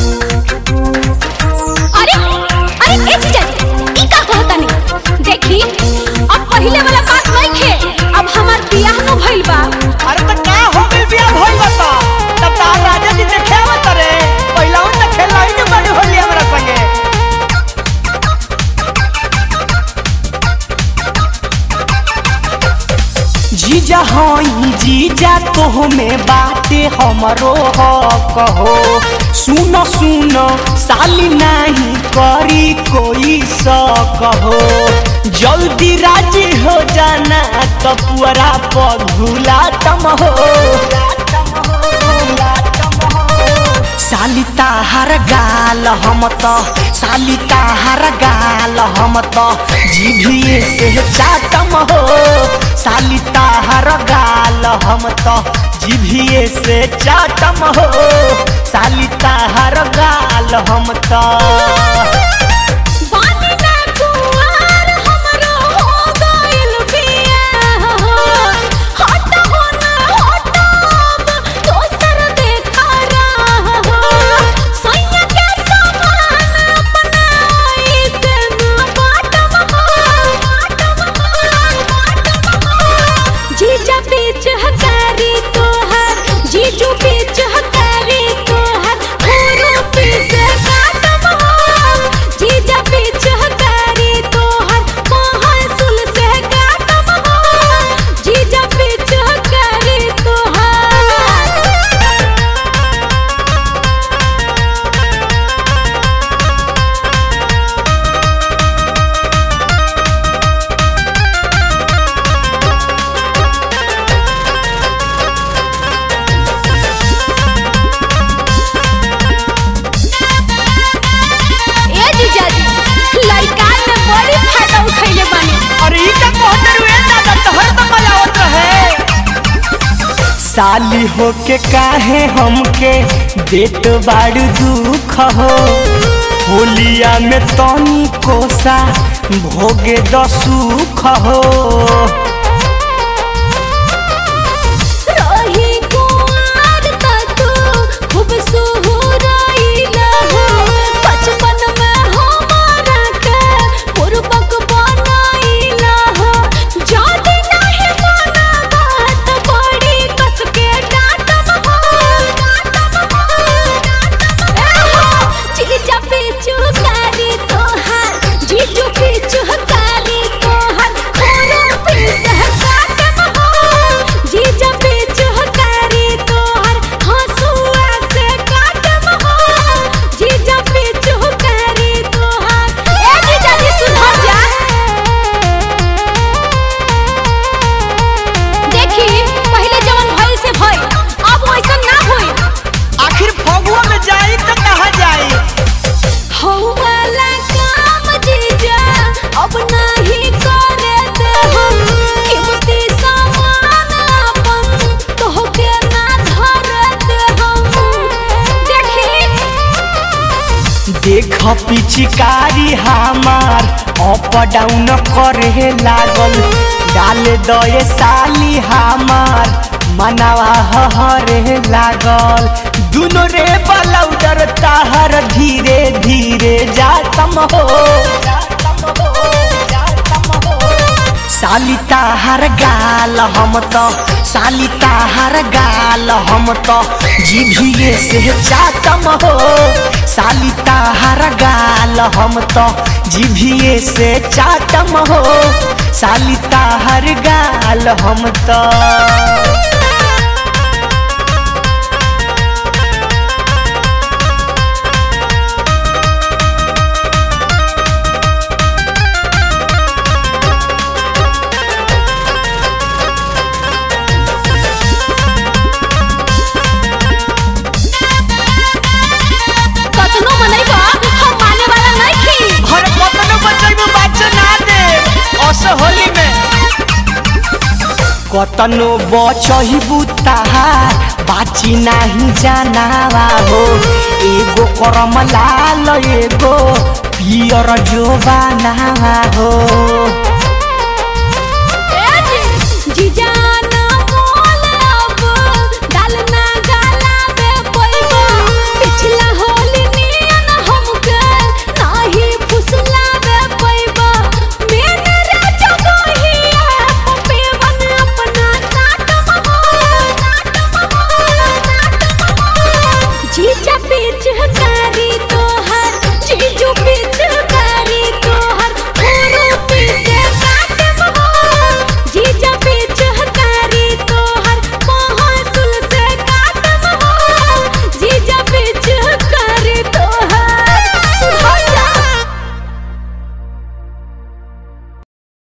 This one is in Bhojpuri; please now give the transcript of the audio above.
अरे अरे ए जीजा जी ई का कहतानी देखी अब पहिले वाला बात नहीं खे अब हमार बियाह न भइल बा अरे त का हो गइल बिया भइल बता तब तार राजा जी देखे आवत रे पहिला उन त खेला ही न बड़ी होली हमरा संगे जीजा हई जीजा तोह में बाटे हमरो हक हो सुन सुन साली नहीं करी कोई शक हो जल्दी राजी हो जाना तो पुअरा पर भूला तम हो साली ताहार गाल हम त साली ताहार गाल हम त जीभिए से चाटम हो साली ताहार गाल हम त जीभिए से चाटम हो साली ताहार गाल हम त बानी ना कुंवार हमरो हो गइल बियाह हट हो ना हटब दोसर देखा राह सैया के समान अपनाई से ना बाटम जीजा बीच हकारी तोहर जीजू बीच हकारी तोहर होरो पीस काटम जीजा बीच हकारी तोहर महासुल से काटम जीजा बीच हकारी तोहर ए जीजा जी लइका में बड़ी फायदा उठैले बानी अरे ई का कहत रुए दादा तोहर त मलावत रहे साली होके काहे हमके देत बाड़ू दुख हो होलिया में तनी कोसा भोगे द सुख हो रही कुंवार त तू खूब सुहुराइला हो बचपन में हमारा के पूर्वक बनाइला हो जादी नाही माना बात बड़ी कस के डांटम हो डांटम हो ए हो जीजा पीछू कारी तोहार जीजू पीछू कारी तोहार खोरो पीस काटम हो जीजा पीछू कारी तोहार हंसुआ से काटम हो जीजा पीछू कारी तोहार ए जीजा जी सुधर जा देखी पहले जवन भइल से भइल अब वैसन ना होई आखिर फगुआ में जाई त कहा जाई हौ वाला काम जीजा अब नहीं करे दे हम कीमती सामान अपन तोहके ना धरे दे हम देखी देख पिचकारी हमार अप डाउन करे लागल डाल दए साली हमार मनावा हरे लागल दुनो रे बलौडर ताहर धीरे धीरे जातम हो साली ताहर गाल हम त साली ताहर गाल हम त जीभिए से चाटम हो साली ताहर गाल हम त जीभिए से चाटम हो साली ताहर गाल हम त कतनो मनैबा हम माने वाला नहीं खी हर कतनो बचैबो बच्चे ना दे अस होली में कतनो बचहिबू ताहार बाची नाही जानावा हो एगो करम लाल एगो पियर जोबानावा हो